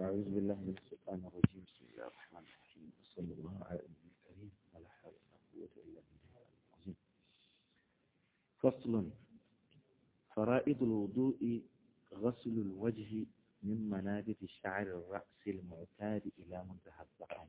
أعوذ بالله من الشيطان الرجيم بسم الله الرحمن الرحيم وصلى الله على النبي الكريم ولا حول ولا قوة إلا بالله العظيم فصل فرائض الوضوء غسل الوجه من منابت شعر الرأس المعتاد إلى منتهى الذقن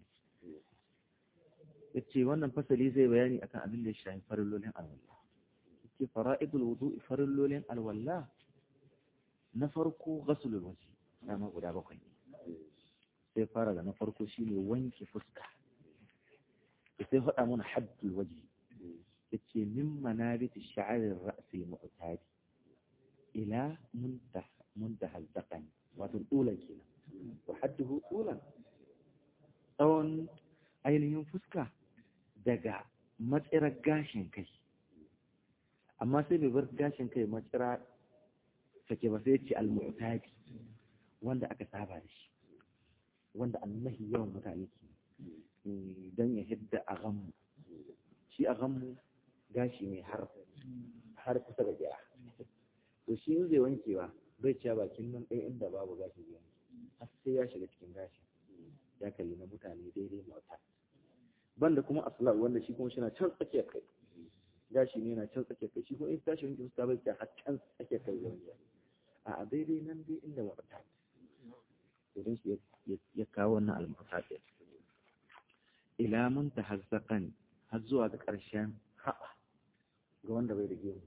yace wannan fasali zai bayani akan abin da ya shafi farillolin alwala yace fara'idul wudu'i farillolin alwala na farko ghaslul wajhi dama guda bakwai sai fara da na farko shine wanke fuska sai faɗa mana haddul waji yace min manabiti sha'arir ra'si mu'tadi ila muntaha muntaha al wato dulan kenan wa hadduhu dulan tsawon ainihin fuska daga matsirar gashin kai amma sai bai bar gashin kai matsira sake ba sai ce al-mu'tadi wanda aka saba da shi wanda annahi yawan mutane ke don ya hidda a ganmu shi a ganmu gashi ne har har kusa da gira to shi in zai wankewa bai cewa bakin nan ɗaya inda babu gashi zai wanke har sai ya shiga cikin gashi ya kalli na mutane daidai mauta banda kuma aslar wanda shi kuma shina can tsakiyar kai gashi ne na can tsakiyar kai shi kuma in tashi wanke fuska bai cewa har can tsakiyar kai zai wanke a daidai nan dai inda mauta idan shi ya kawo wannan almasa ɗin ila mun ta hazzaƙan har zuwa ga ƙarshen haɓa ga wanda bai da gemu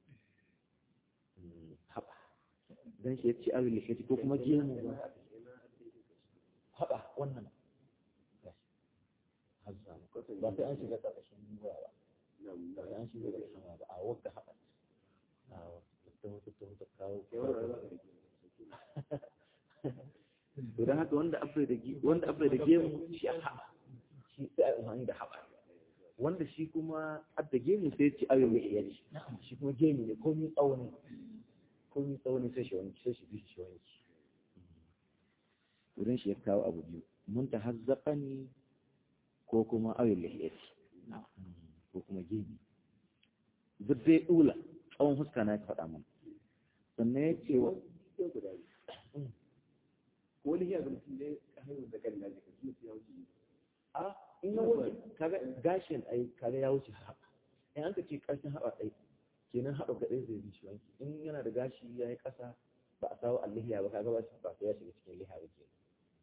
haɓa don shi ya ci abin da ko kuma gemu haɓa wannan ba sai an shiga ƙarƙashin ruwa ba ba sai an shiga ƙarƙashin ba a wadda haɓa a wadda ta kawo don haka wanda abai da wanda abai da gemu shi a haɓa shi sai a umarni da haɓa wanda shi kuma adda gemu sai ci ayo mai iya shi shi kuma gemu ne komi tsauni komi tsauni sai shi wani sai shi bi shi wani wurin shi ya kawo abu biyu mun ta hazzaƙa ne ko kuma ayo lahiyati ko kuma gemu duk dai ɗula tsawon fuska na ya faɗa mana sannan ya ce wa ko wani yana mutum ne a hanyar da kan laji ka kuma ya wuce a in na wuce kaga gashin ai kaga ya wuce haɓa in an ka ce ƙarshen haɓa ɗai kenan haɓa ga ɗaya zai bi shi wanki in yana da gashi ya yi ƙasa ba a sawo allihiya ba kaga ba ba sai ya shiga cikin liha ba ke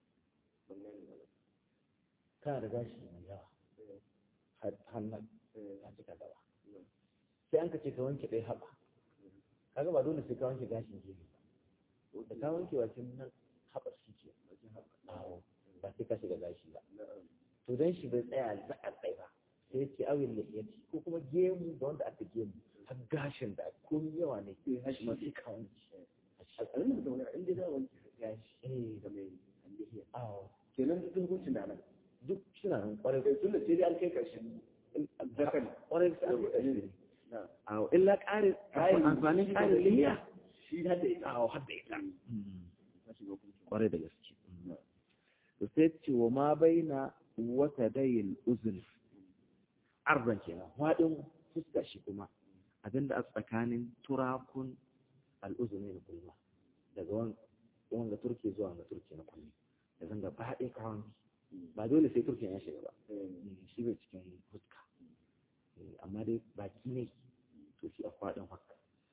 kana da gashi mai yawa hannun ya cika gaba sai an ka ce ka wanke ɗaya haɓa kaga ba dole sai ka wanke gashin gefe ba da ka wanke wakin nan haɓar shi ke ba sai ka shiga gashi ba to don shi bai tsaya za a tsaye ba sai ce awin lahiyarci ko kuma gemu da wanda aka gemu har gashin da komi yawa ne shi ma sai ka wanke a tsarin da wani inda za a wanke gashi eh da mai allihiya awo kenan duk hukuncin da nan duk suna nan kwarai kai tun da sai dai an kai karshen zakan kwarai sai an kai awo illa ƙarin amfanin ƙarin lihiya shi da ita awo har da ita kwarai da gaske da sai ce wa ma bai na wata dayin uzun arban kenan faɗin fuska shi kuma abinda a tsakanin turakun al'uzuni na kulma daga wanga turke zuwa wanga turke na kulmi da zanga ba haɗe kawon ba dole sai turke ya shiga ba shi bai cikin fuska amma dai baki ne to shi a faɗin haka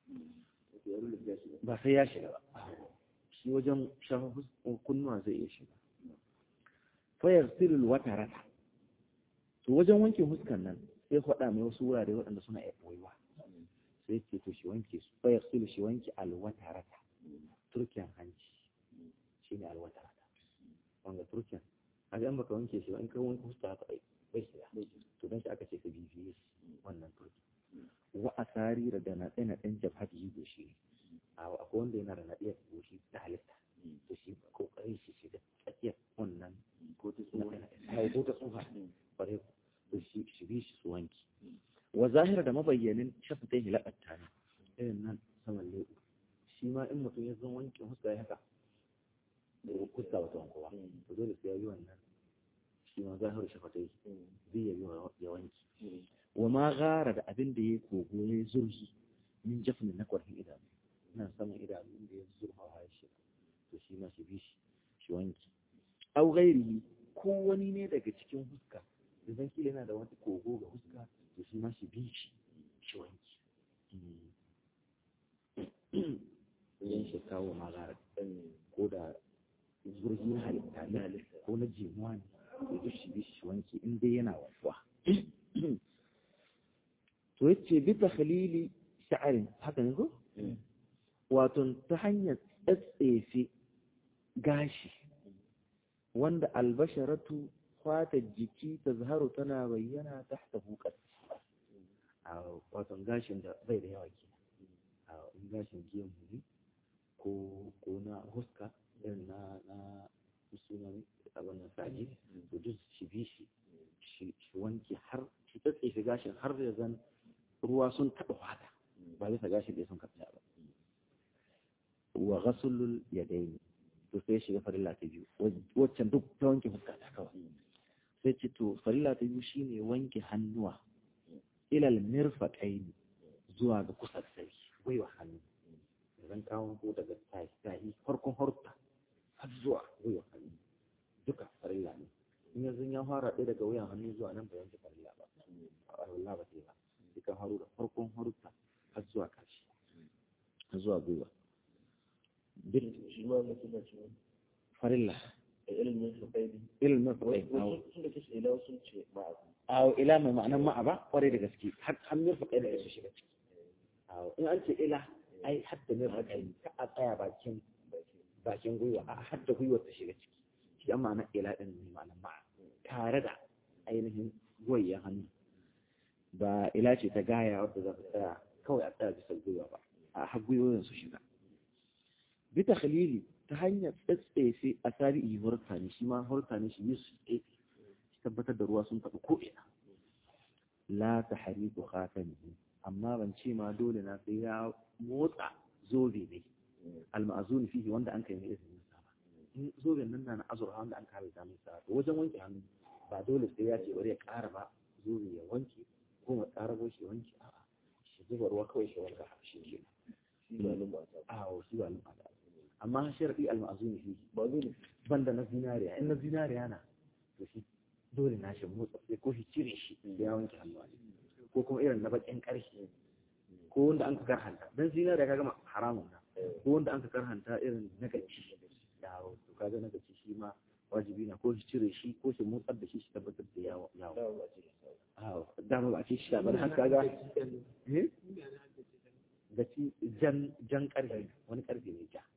ba sai ya shiga ba shi wajen shafa kunnuwa zai iya shiga fayar siril wata rata to wajen wanke huskan nan sai faɗa mai wasu wurare waɗanda suna iya ɓoyewa sai ce to shi wanke su fayar siril shi wanke alwata rata turkiyan hanci shi ne alwata rata wanga turkiyan a ga baka wanke shi ba in ka wanke huska haka bai shiga to don shi aka ce ka bibiye wannan turki wa asari da naɗe naɗen jabhati yi goshi akwai wanda yana da naɗiyar goshi ta halitta to shi kokarin shi shiga tsakiyar wannan ko ta tsufa ko ta tsufa bare to shi shi bi shi su wanki wa zahira da mabayyanin shafa ta hilaƙatta ne irin nan saman leɓu shi ma in mutum ya zan wanke huska ya haka da huska wata wankowa to dole sai ya yi wannan shi ma zahiru shafa ta yi zai ya yi ya wanki wa ma gara da abin da ya kogo ya zurfi min jafin na kwarfin idanu nan saman idanu inda ya zurfa ya shi to shi ma shi bi shi shi wanki au ghairihi ko wani ne daga cikin huska da zan kila yana da wani kogo ga huska to shi ma shi bi shi shi wanki yan shi kawo magara ko da zurgi na halitta ne ko na jimuwa ne to duk shi bi shi wanki in dai yana wafuwa to yace bi takhlili sha'arin haka ne ko wato ta hanyar tsatsefe gashi wanda albasharatu fatar jiki ta zaharu tana bayyana tahta hukar a wato gashin da bai da yawa ke a gashin gemu ne ko ko na huska irin na na sunan abin da saji to duk shi bi shi shi wanke har shi tsatsefe gashin har da zan ruwa sun taɓa fata ba bisa gashin da sun kafa ba wa ghasulul yadaini to sai shiga farilla ta biyu waccan duk ta wanke fuska ta kawai sai ce to farilla ta biyu shine wanke hannuwa ilal mirfaqaini zuwa ga kusa da sai gwiwa hannu zan kawo ko daga tahi tahi farkon horta har zuwa gwiwa hannu duka farilla ne in yanzu ya fara ɗaya daga wuyan hannu zuwa nan ba yanke farilla ba Allah ba sai ba duka haru da farkon horta har zuwa ƙarshe har zuwa gwiwa farilla ilimin su kai ne ilimin faɗai wasu sun da kashe ila sun ce ma'a awo ila mai ma'anan ma'a ba kwarai da gaske har har mir faɗai da su shiga ciki awo in an ce ila ai har da mir faɗai ka a tsaya bakin bakin gwiwa a har da gwiwar ta shiga ciki shi an ma'anar ila ɗin ne ma'anar ma'a tare da ainihin goyayyen hannu ba ila ce ta gaya wadda za ta tsaya kawai a tsaya bisa gwiwa ba a har gwiwoyin su shiga bi takhlili ta hanyar tsatsefe a tarihi hurta ne shi ma hurta ne shi yi su tsefe shi tabbatar da ruwa sun taɓa ko'ina la ta hariku khatamihi amma ban ce ma dole na sai ya motsa zobe ne alma'azuni fihi wanda an kai mai izinin sa ba in zoben nan na na azurfa wanda an kare ta mai sa to wajen wanke hannu ba dole sai ya ce bari ya ƙara ba zobe ya wanke ko ma ƙara bo shi wanke a'a shi zuba ruwa kawai shi wanka shi ke shi ba nan ba ta a shi ba lumata amma sharadi al-ma'zuni fi ba dole banda na zinariya in na zinariya na to shi dole na shi motsa sai ko shi cire shi ya wanke hannu ne ko kuma irin na bakin karshe ko wanda an ka karhanta dan zinariya kaga haramun na ko wanda an ka karhanta irin na gaci yawo to kaga na gaci shi ma wajibi na ko shi cire shi ko shi motsar da shi shi tabbatar da yawo yawo dama ba a ce shi ba har kaga eh gaci jan jan karfe wani karfe ne ja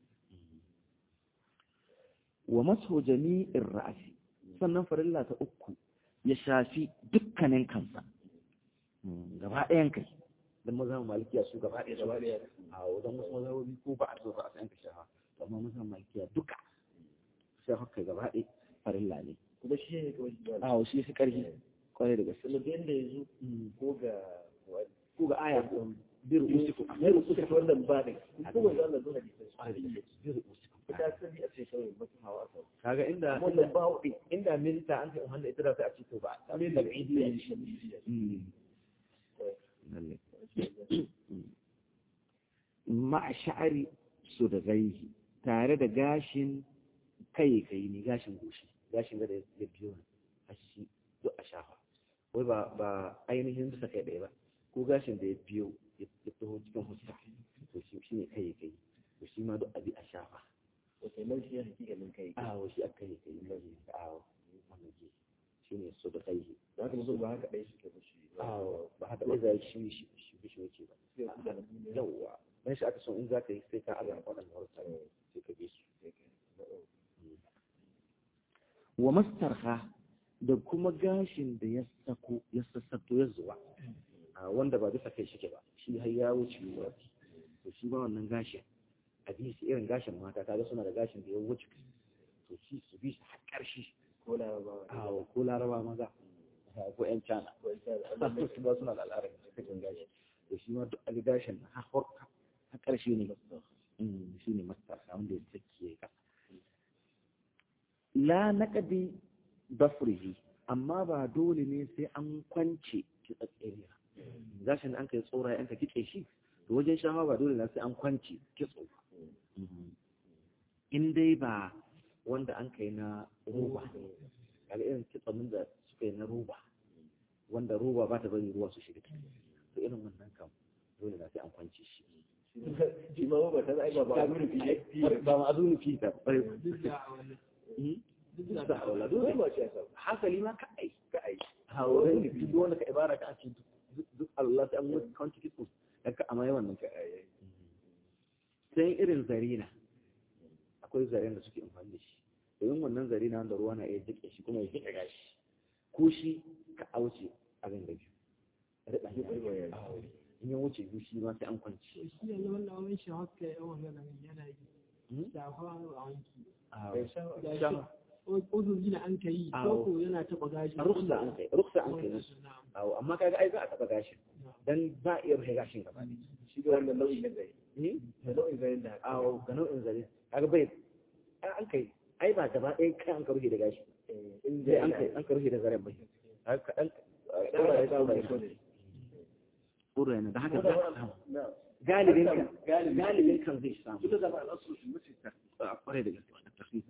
wa maso jami'in ra'asi sannan farilla ta uku ya shafi dukkanin kansa gaba ɗayan kai don mazan malikiya su gaba ɗaya su a wajen wasu mazhabobi ko ba a so ba a san ka shafa amma mazan malikiya duka shafa kai gaba ɗaya farilla ne kuma shi ne kawai shi ba a shi fi ƙarfi kwarai da gaske sannan da yadda ya zo ko ga ko ga aya bir usiku ya rubuta wannan ba ne ko ga Allah zuwa da shi bir usiku ita sani a ce kawai mutum hawa a kaga inda wannan ba inda minista an ce wanda ita da sai a ce to ba a min da idi ne ma sha'ari su da gaihi tare da gashin kai kai ne gashin goshi gashin da ya biyo ne a shi duk a shafa wai ba ba ainihin bisa kai ɗaya ba ko gashin da ya biyo ya taho cikin huska to shi ne kai kai to shi ma duk abi a shafa wata nan shi ya hakikalin kai awo shi aka yi kai mai awo wannan ke shi ne su da kai za ka musu ba haka ɗaya suke ba shi awo ba haka ɗaya zai shi shi shi shi wuce ba yawwa dan shi aka so in za ka yi sai ka azara waɗanda warsa sai ka bi su wa mastarha da kuma gashin da ya sako ya sassato ya zuwa wanda ba bisa kai shike ba shi har ya wuce wa to shi ba wannan gashin a bi shi irin gashin mata kaga suna da gashin da ya wuce to shi su bi shi har ƙarshe ko laraba a ko laraba maza ko ƴan cana su ba suna da al'adar cikin gashi to shi ma duk a gashin har har ƙarshe ne shi ne mastar wanda ya tsaki ya kasa la naqdi bafrihi amma ba dole ne sai an kwance kitsatsiriya gashin da an kai tsora yanka kitse shi to wajen shafa ba dole na sai an kwance kitso ba in dai ba wanda an kai na roba kaga irin kitsamin da suka yi na roba wanda roba ba ta bari ruwa su shiga ciki to irin wannan kam dole na sai an kwance shi shi ma ba ta zai ba ba abin da ba ma azuni fi ta bare duk da a wannan duk da da wala dole dole ba shi yasa hasali ma ka ai ka ai ha wani duk wanda ka ibara ka ce duk Allah sai an mutu kwanci kitso daga amma yawan nan ka ai sai irin zarina akwai zaren da suke amfani da shi domin wannan zarina wanda ruwa na iya jike shi kuma ya jike gashi ko shi ka auce abin da biyu riɓa ne in ya wuce biyu shi ma sai an kwanci shi yanzu wannan wani shi haka ya wannan yana yi shafa a wanki bai sha da shi wasu gina an ka yi Awo. koko yana taɓa gashi a ruksa an kai ruksa an kai nasu awo amma kaga ai za a taɓa gashin dan ba a iya rufe gashin gaba ne shi da wannan nau'in da zai da nau'in zai da haka awo ga nau'in zare kaga bai ai an kai ai ba gaba ɗaya kai an ka rufe da gashi in sai an kai an ka rufe da zaren bai kaga kaɗan ɗaura ya ɗaura ya ɗaura yana da haka za a samu na galibin kan galibin kan zai samu ita da ba al'asu shi mutum ta a kwarai da gaske wannan tafsiri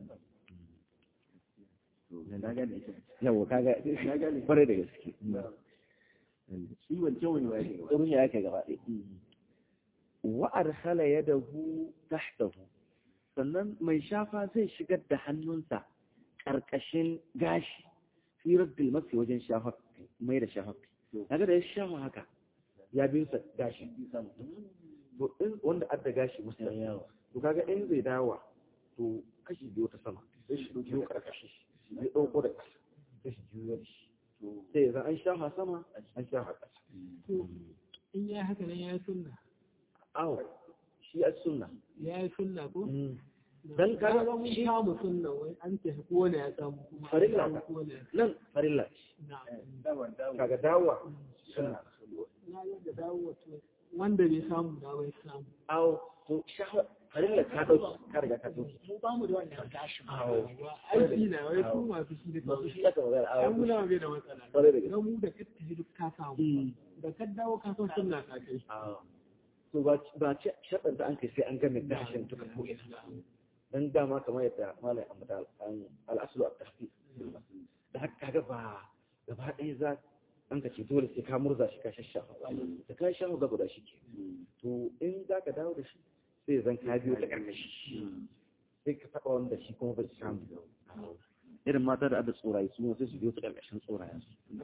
na gane ita yawa kaga na gane kwarai da gaske shi wancan wani wani ruhi yake gaba ɗaya wa arsala yadahu tahtahu sannan mai shafa zai shigar da hannunsa ƙarƙashin gashi fi raddil mafi wajen shafa mai da shafa kaga da ya shafa haka ya bi sa gashi to in wanda adda gashi musta yawa to kaga in zai dawa to kashi biyu ta sama sai shi biyu ƙarƙashi zai ɗauko da ƙasa sai shi juyo da shi sai ya zan an shafa sama an shafa ƙasa to in ya haka nan ya yi sunna awo shi a sunna ya yi sunna ko Dan kaga Kaga mun shi- samu sunna wai an tafi kowane ya samu kuma an Farilla samu ka. kowane ya nan farilla ce na dawa dawa kaga dawa sunna na yadda dawo wato wanda bai samu da bai samu awo to shafa farilla ka dauki ka riga ka dauki mu ba mu da wannan gashin Awo. aiki na wai su masu shi da masu kawai shi aka magana an awo muna bai da matsala Kwarai da gaske. don mu da ka tafi duk ka samu Mm. da ka dawo ka san sunna ka kai awo to ba ba ce shaɗar da an kai sai an game gashin duka ko ina dan dama kamar yadda malai ambata al'aslu a tafi da haka kaga ba gaba ɗaya za an ka ce dole sai ka murza shi ka shashafa da ka shafa ga guda shi ke to in za ka dawo da shi sai zan ka biyo ta ƙarƙashi sai ka taɓa wanda shi kuma bai samu irin mata da ada tsoraye su sai su biyo ta ƙarƙashin tsorayen su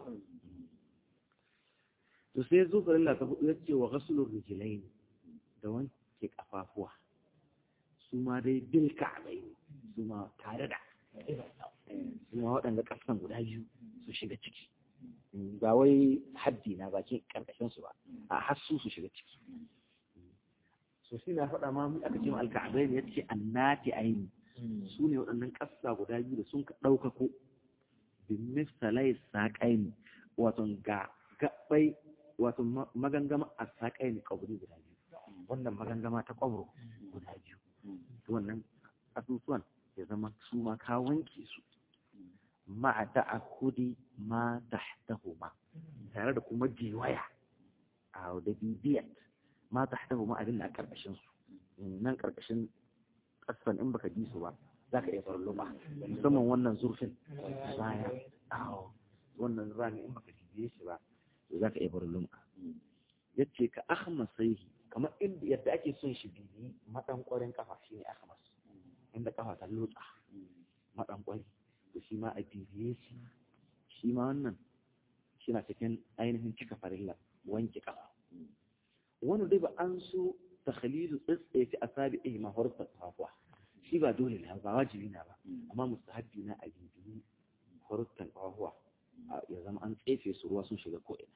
to sai zo farilla ta hudu ya ce wa ghasulur rijlain da wanke kafafuwa su ma dai bil ka'bai su ma tare da su ma waɗanda ƙasan guda biyu su shiga ciki ba wai haddi na bakin ƙarƙashin su ba a hassu su shiga ciki so shi na faɗa ma mu aka ce ma alka'abai ne yace annati aini su ne waɗannan ƙasa guda biyu da sun ka ɗaukako bin misalai saƙaini wato ga gaɓai wato magangama a saƙaini ƙwabri guda biyu wannan magangama ta ƙwabro guda biyu wannan asusuwan ya zama su ma ka wanke su ma'a ta'akudi ma tahtahuma tare da kuma jiwaya a da bibiyat ma tahtahuma abin da a karkashin su nan karkashin kasan in baka ji su ba za ka iya farluma musamman wannan zurfin baya awo wannan rami in baka jiye shi ba to za ka iya farluma yace ka akhmasaihi kamar inda yadda ake son shi bibi madan kwarin kafa shine akhmas inda kafa ta lotsa madan kwari to shi ma a bibiye shi shi ma wannan shi na cikin ainihin cika farilla wanke kafa wani dai ba an so takhlilu tsitsefi asabi'i ma horta kafuwa shi ba dole ne ba wajibi na ba amma mustahabbi na a bibiyi hortan kafuwa ya zama an tsefe su ruwa sun shiga ko ina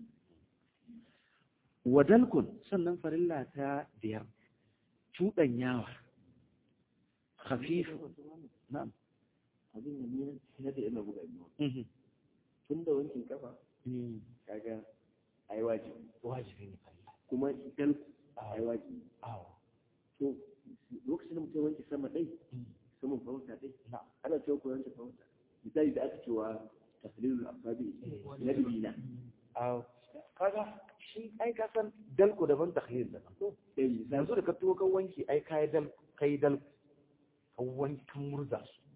wadalkun sannan farilla ta biyar cuɗanyawa khafifu na'am abin da ni na da ina buga biyu tun da wankin kafa kaga ai wajibi wajibi ne farilla kuma idan ai wajibi awo to lokacin da mutum wanke sama dai saman farauta dai ana cewa ko wanke farauta misali da aka cewa tafsilul asabi na dubina awo kaga shi ai ka san dalko daban takhlil daban to yanzu da ka tuwo kan wanki ai kai dal kai dal kan wanki kan murza su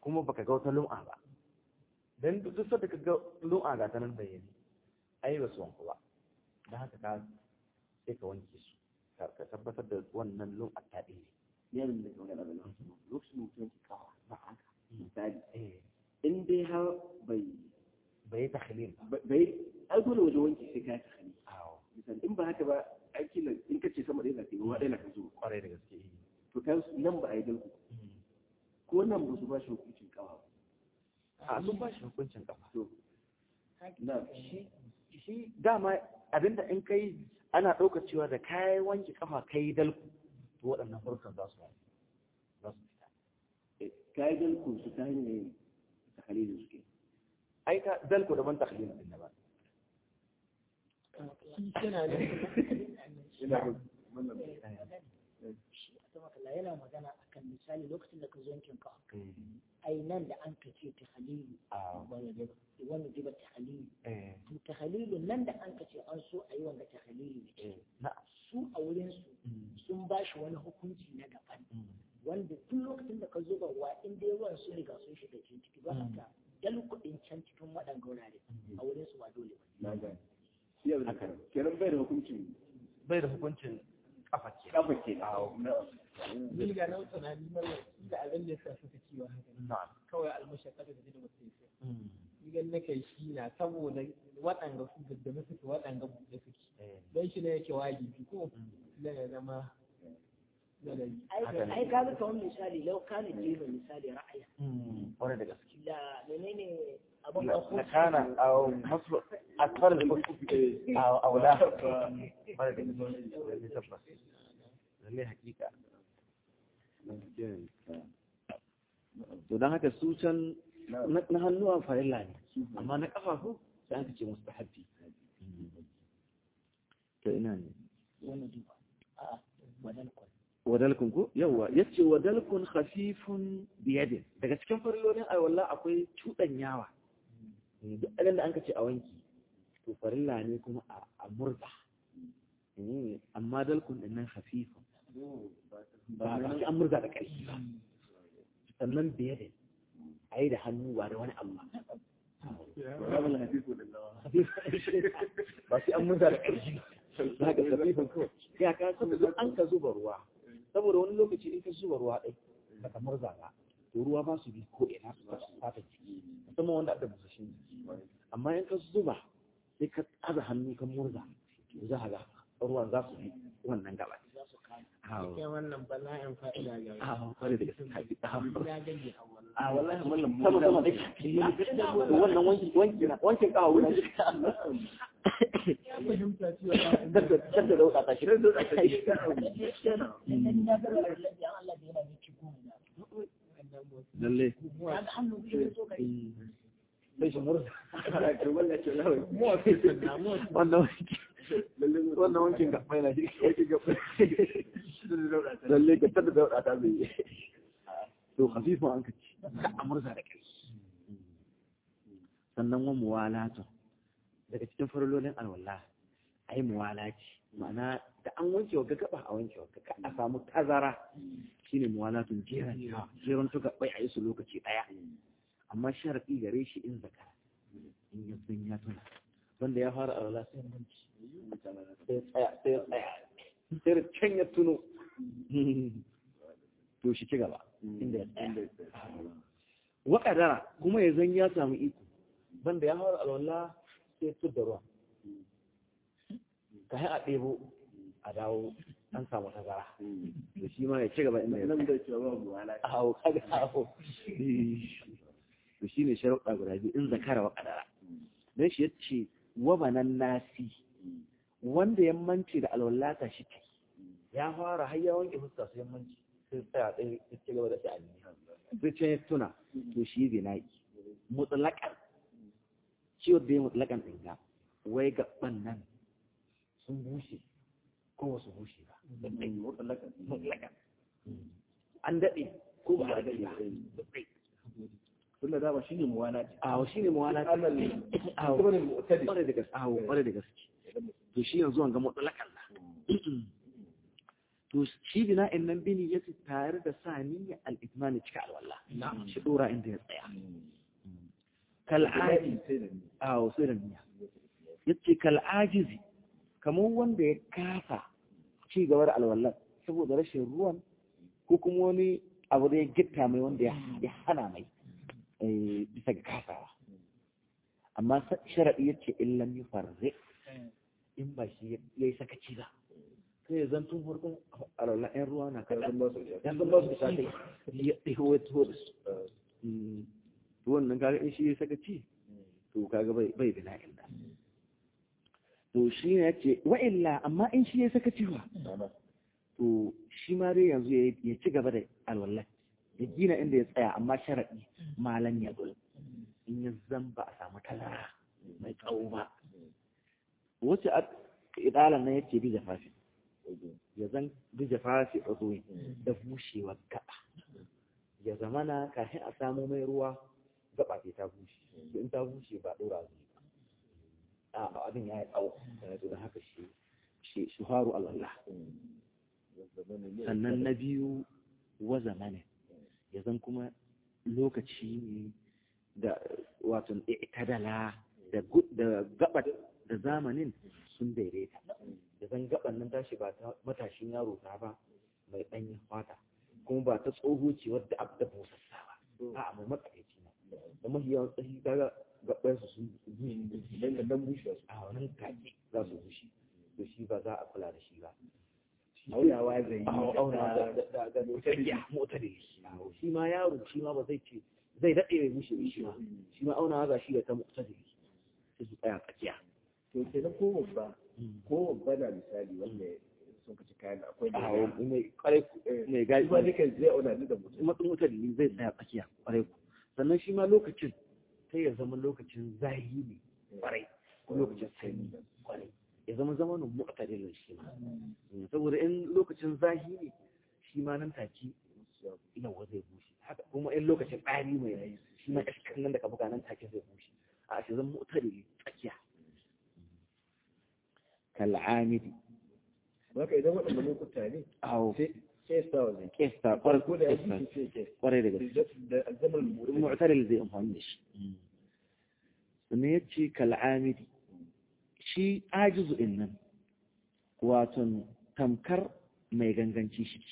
kuma baka ga wata lum'a ba dan duk sanda ka ga lum'a ga ta nan bayyane ai ba su wanku ba dan haka ka sai ka wanke su ka ka tabbatar da wannan lum'a ta ɗaya ne ne da magana da lokacin lokacin mutum ke kawo ba haka misali eh in dai har bai bai takhlil ba bai ai dole wajen wanki sai ka ta hali awo misali in ba haka ba ai kila in ka ce sama ɗaya na kai ruwa ɗaya na kan zo kwarai da gaske eh. to kan nan ba a yi dalku ko nan ba su ba shi hukuncin kawa ba a sun ba shi hukuncin kafa to na shi shi dama abinda in kai ana ɗaukar cewa da kayan wanke kafa kai dalku to waɗannan farkon za su za su fita ka yi dalku su ta hanyar ta halilin suke ai ka dalku daban takhlil din ba shi yana da ina ga wannan shi a sama kalla yana magana akan misali lokacin da ka zo yankin ka ai nan da an kace ta halilu a wanda jiba ta halilu eh to ta halilu nan da an kace an so a yi wanda ta halilu ne na su a wurin su sun ba shi wani hukunci na daban wanda duk lokacin da ka zuba ruwa in dai ruwan sun riga sun shiga cikin ciki ba haka dal kuɗin can cikin waɗanda wurare a wurin su ba dole ba na ga shi yanzu haka kenan bai da hukuncin bai da hukuncin kafa ke kafa ke na ni ga nan tunani mara da abin da yasa suka ciwo haka na kawai almashaka da jini mutum sai ni gan nake shi na saboda waɗanda su daddame suke waɗanda buɗe suke don shi ne yake wajibi ko na ya zama ladabi Haka ne. ai ka ga kamar misali lau kana jiba misali ra'aya wani da gaske da menene abin na kana a masu asfar da a aula wani da gaske lalle tabbas lalle hakika to don haka su can na hannuwa farilla ne amma na kafafu sai an ce musu habbi to ina ne wani duba a wadan kwan wadalkun ko yawa yace wadalkun khafifun biyadin daga cikin farillolin alwala akwai yawa. duk abin da an ka ce a wanki to farilla ne kuma a a murza Eh, amma dalkun din nan khafifun ba ba sai an murza da ƙarfi ba sannan biyadin ayi da hannu ba da wani abu ba rabin hafifu da nawa ba sai an murza da ƙarfi za ka khafifun kawai ya ka san duk an ka zuba ruwa saboda wani lokaci in ka zuba ruwa ɗai baka murza ba to ruwa ba su bi ko ina su fata ciki musamman wanda aka busashin jiki amma in ka zuba sai ka aza hannu kan murza to za ka ga ruwan za su bi wannan gaba za su kama Awo. cikin wannan bala'in fa'ida ga Awo, kwarai da gaske haƙi. Awo. ya gani a wannan a wallahi mallam mu sama sama dai wannan wanki wanki na wankin kawo wurin ya fahimta cewa dadda dadda da wuta ta shi dadda da ta shi dan na ga lalle an Allah da yana miki goma na wannan motsi lalle ya ga hannu biyu da so kai sai shi murza kamar ya ce lawai motsi na motsi wannan wanki wannan wankin ga mai na shi lalle ka tada da wadata zai yi to khafifun an ka ci ka amurza da kai sannan wa muwalatu daga cikin farololin alwala ai muwalaci ma'ana da an wanke wa gaba a wanke wa ka a samu tazara shine muwalatun jeran jeran to bai a yi su lokaci daya amma sharadi gare shi in zakara in ya san ya tuna wanda ya fara alwala sai manci sai tsaya sai tsaya sai da can ya tuno to shi ci gaba inda ya tsaya wa kadara kuma ya zan ya samu iko banda ya fara alwala sai ya da ruwa ka a ɗebo a dawo an samu tazara to shi ma ya ci gaba inda ya nan da cewa babu wala awo kaga awo to shine sharuɗa guda biyu in zakara wa kadara dan shi yace wa banan nasi wanda ya mance da alwallata shi kai ya fara har ya wanke fuska sai manci sai tsaya ɗaya ya ci gaba da sha'ani sai can ya tuna to shi bina'i mutlaqan ciwo da ya mutlaqan din ga wai gaban nan sun bushe ko wasu bushe ba mutlaqan an daɗe ko ba a daɗe ba tunda dama shine muwana ce awo shi ne mawala ta awo kuma ne mu'tadi kwarai da gaske awo kwarai da gaske to shi yanzu an ga mutlaqan la to shi bina'in nan bini ya tare da sa niyya al-itmani cika alwala shi dora inda ya tsaya kal'aji a wasu da niyya yace kal'ajizi kamar wanda ya kafa ci gaba da alwallar saboda rashin ruwan ko kuma wani abu da ya gitta mai wanda ya hana mai bisa ga kasawa amma sharaɗi ya ce in lam yi farre in ba shi ya yi sakaci ba sai ya zan tun farkon alwala yan ruwa na kaɗan yan san ba su sa kai ya ɗiho ya tuho da su to wannan kaga in shi ya sakaci to kaga bai bina illa to shi ne ya ce wa'illa amma in shi ya sakaci ba to shi ma dai yanzu ya ci gaba da alwallah ya gina inda ya tsaya amma sharaɗi malam ya zo in ya zan ba a samu tazara mai tsawo ba wace a idalan nan yake bi jafafi ya zan bi jafafi a zuwa da bushewar gaba ya zama na kafin a samu mai ruwa gaba ce ta bushe in ta bushe ba ɗora zuwa ba a abin ya yi tsawo da haka shi shi faru Allah sannan na biyu wa zamanin ya zan kuma lokaci ne da wato itadala da gabat da zamanin sun daidaita da zan gaban nan tashi ba ta matashin yaro ta ba mai ɗanyen fata kuma ba ta tsoho ce wadda abu da busassa ba a mai matsakaici na da mafi yawan tsahi kaga gaban su sun bushe dan da dan bushe a wannan take za su bushe to shi ba za a kula da shi ba aunawa zai yi auna da mutane mutane shi ma yaro shi ma ba zai ce zai daɗe mai mushe shi ma shi ma aunawa ga shi da ta mutane sai su tsaya tsakiya to kenan ko babba ko babba na misali wanda sun kaci kayan akwai da a mai kwarai mai gaji ba duka zai auna da mutum matsin mutane zai tsaya tsakiya kwarai ku sannan shi ma lokacin sai ya zama lokacin zahi ne kwarai ko lokacin sanyi kwarai ya zama zamanin mu'tadilin shi ma saboda in lokacin zahi ne shi ma nan take yawa zai bushe haka kuma in lokacin ɗari mai shi ma iskan nan da ka buga nan take zai bushe a shi zama mu'tadili tsakiya kal'amidi Baka idan waɗanda lokuta ne awo sai kesta wa zai kesta farko da ya kesta ji sai kesta kwarai da gaske da azamar mutum mu'tadil zai amfani da shi sannan ya ce kal'amidi shi ajizu in nan waton tamkar mai ganganci shi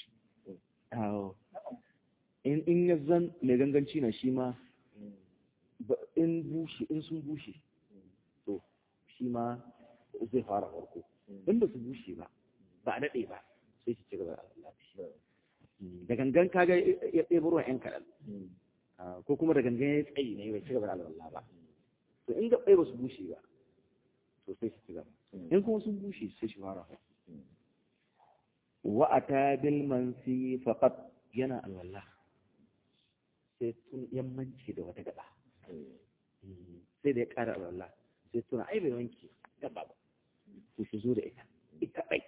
in in ya zan mai ganganci na shi ma in bushe in sun bushe to shi ma zai fara farko in ba su bushe ba ba a daɗe ba sai shi ci gaba da Allah da gangan kaga ya ɗebo ruwan ‘yan kaɗan ko kuma da gangan ya tsayi ne bai ci gaba da Allah ba to in gaɓɓai ba su bushe ba to sai su ci gaba in kuma sun bushe sai shi fara wa ata bil mansi faqat yana alwala sai tun yammanci da wata gaba sai da ya ƙara alwala sai tuna ai bai wanke gaba ba to shi zo da ita ita ɗai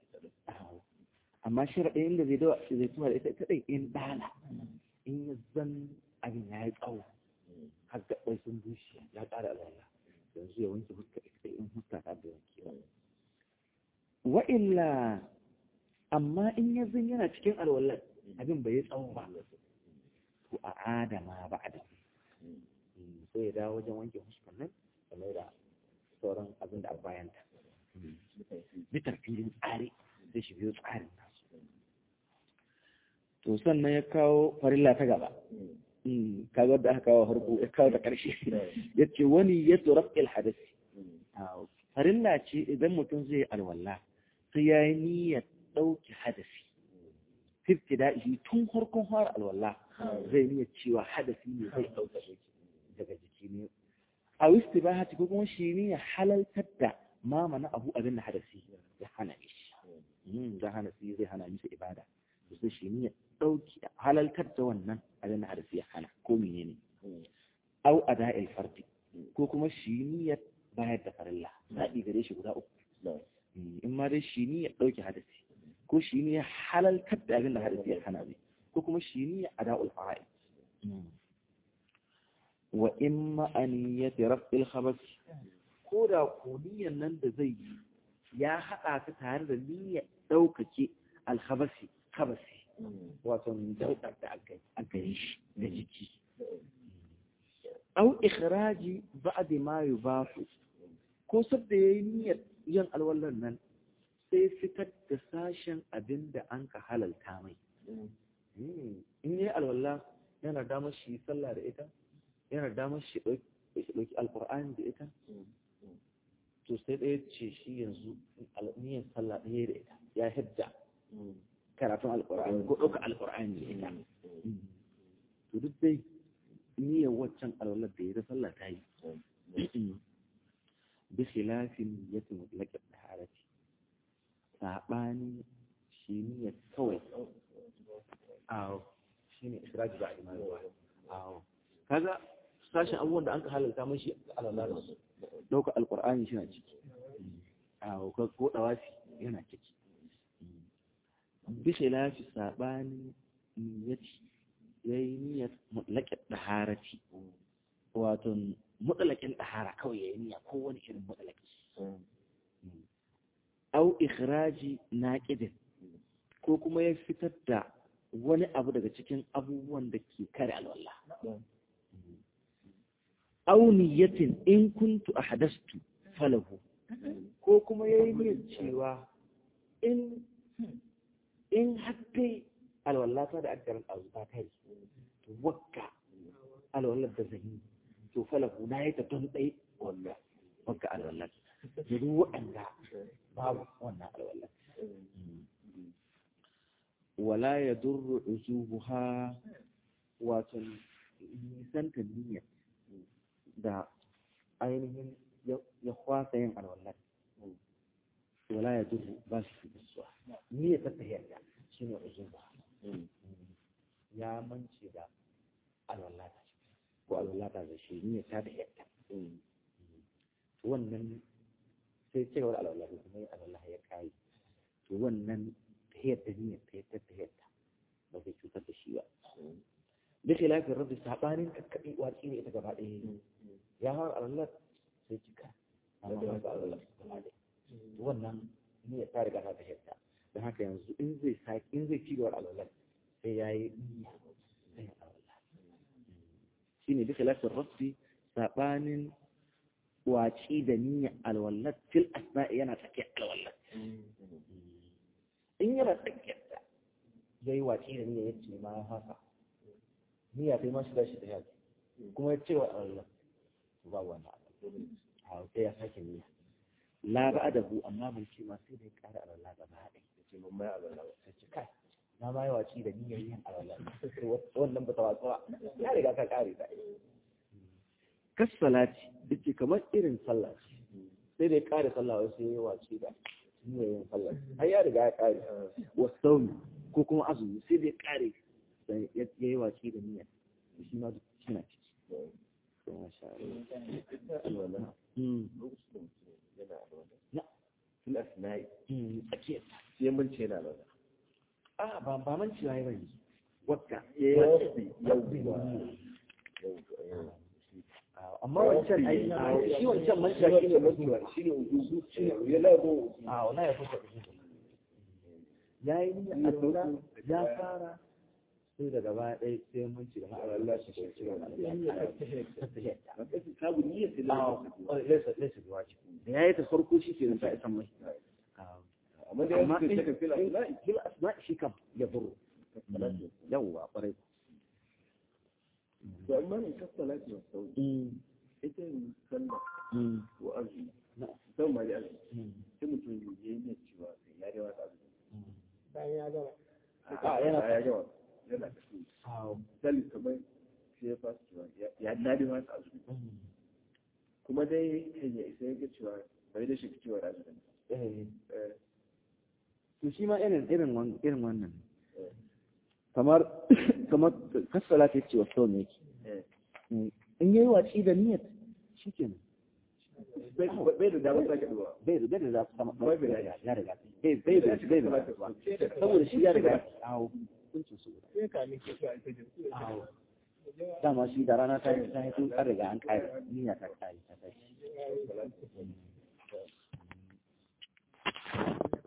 amma sharaɗin inda zai dawa zai tuwa da ita ita ɗai in ɗana in ya zan abin ya yi tsawo har gaɓɓai sun bushe ya ƙara alwala yanzu ya wanke fuska ita in fuska ta da wanke wa illa amma in ya zan yana cikin alwallar abin bai yi tsawo ba to a adama ba a da sai ya dawo wajen wanke fuskar nan da mai da sauran abin da a bayanta bitar filin tsari zai shi biyo tsarin nasu to sannan ya kawo farilla ta gaba kaga da aka kawo harko ya kawo da ƙarshe ya ce wani ya tsoron hadasi farilla ce idan mutum zai alwala sai ya yi niyyar ɗauki hadasi fifti da'ihi tun harkon fara alwala zai niyyar cewa hadasi ne zai ɗauka daga jiki ne a wisti ba hati ko kuma shi ne ya halaltar da ma mana abu abin da hadasi ya hana shi da hadasi zai hana misa ibada sai shi ne ya ɗauki halaltar da wannan abin da hadasi ya hana ko mene ne au ada'il fardi ko kuma shi ne ya bayar da farilla zaɓi gare shi guda uku in ma dai shi ne ya ɗauki hadasi ko shi ne ya halaltar da abin da hadasi ya hana ne ko kuma shi ne ya ada'ul fara'id wa in ma'aniyati raf'il khabas ko da ko niyyar nan da zai yi ya haɗa ta tare da niyyar ɗaukake alkhabasi khabasi wato daudar da aka yi shi da jiki au ikhraji ba'd ma yubafu ko sabda yayi niyyar yin alwallan nan sai fitar da sashen abin da an ka halalta mai in yi alwallah yana damar shi sallah da ita yana damar shi ɗauki alƙur'ani da ita to sai ɗaya ce shi yanzu niyyar sallah ɗaya da ita ya hidda karatun alƙur'ani ko ɗauka alƙur'ani da ita to duk dai niyyar waccan alwallar da ya da sallah ta yi bi khilafin niyyati mutlaqat taharati sabani shi niyyar kawai awo shine israji ba imani ba awo kaga sashen abubuwan da an ka halalta mashi alwallar su ɗauka alƙur'ani shi na ciki awo ko ɗawafi yana ciki bi khilafi sabani niyyati yayi niyyar mutlaƙin ɗaharati wato mutlaƙin ɗahara kawai yayi niyya ko wani irin mutlaƙi au ikhraji naqidin ko kuma ya fitar da wani abu daga cikin abubuwan da ke kare alwala au niyyatin in kuntu ahdastu falahu ko kuma yayi niyyar cewa in in hatta alwallata da aka ran azuba kai to wakka alwallar da zan yi to falahu na yi ta don ɗai wallah wakka alwallar da duk waɗanda babu wannan alwallar wala ya durru uzubuha wato nisanta niyyar da ainihin ya kwasa yin alwallar wala ya durru ba shi fi bisuwa niyyar ta tahiyar shi ne uzubuha ya mance da alwallata ko alwallata da shi ne ta da yadda wannan sai cewar alwallata kuma yi alwallata ya kayi to wannan ta yadda ne ta yadda ta yadda ba zai cutar da shi ba da ke lafiyar rabbi sabanin kakkaɓi watsi ne ita gaba ɗaya ya fara alwallata sai cika amma ba su alwallata gaba ɗaya wannan ne ta riga ta yadda don haka yanzu in zai sake in zai ci gaba alwallata sai ya yi niyya sai ya alwala shi ne duka lafiyar rabbi saɓanin waci da niyya alwallat fil asma'i yana tsakiyar alwallat in yana tsakiyar da ya yi waci da niyya ya ce ma ya haka niyya sai ma shiga shi da yaji kuma ya ce wa alwallat ba wani a sai ya sake niyya la ba da hu amma bai ce ma sai da ya ƙara alwallat gaba haɗe ya ce mun mai alwallat sai ce kai na ma yi waci da niyyar yin alwala wannan ba ta watsu ba ya riga ka kare ta kas salati dake kamar irin sallah sai da ya kare sallah wai sai ya yi waci da niyyar yin sallah har ya riga ya kare wasaumi ko kuma azumi sai da ya kare ya yi waci da niyyar shi ma duk suna ciki masha Allah na fil asna'i tsakiyar sai mun ce na alwala a ba ba man ciwa ya bane wakka amma wancan ai shi wancan man ciwa shine mantuwa shine ujuzu shine ya labo a wala ya fuka ya yi ni alwala ya fara sai daga baya ɗaya sai mun ci gaba Allah shi shi ci gaba kabu niyyar sai a lesa lesa wajibi da yayi ta farko shi ke ta isan mai amma da amma yanzu in sai ka fil asna'i bil asma shi kam ya buru yawwa kwarai to amma in ka salati wa sauri ita yin sallah ko azumi musamman ma da azumi sai mutum ya yi niyyar cewa sai ya rewa ta azumi bayan ya gama a yana ya gama yana da su misali kamar sai ya fasa cewa ya na rewa ta azumi kuma dai kan ya isa ya ga cewa bai da shi cewa da azumi eh to shi ma irin irin wan- irin wannan kamar kamar kasala ta ce wa sau ne eh in yayi watsi da niyyar shikenan bai bai da damar sake duwa bai da bai da za su sama Bai da ya riga bai bai da bai da saboda shi ya riga awo kuncin su guda sai ka miki su alfajir awo dama shi da rana ta yi ta yi tun an riga an kare niyya ta kare ta tashi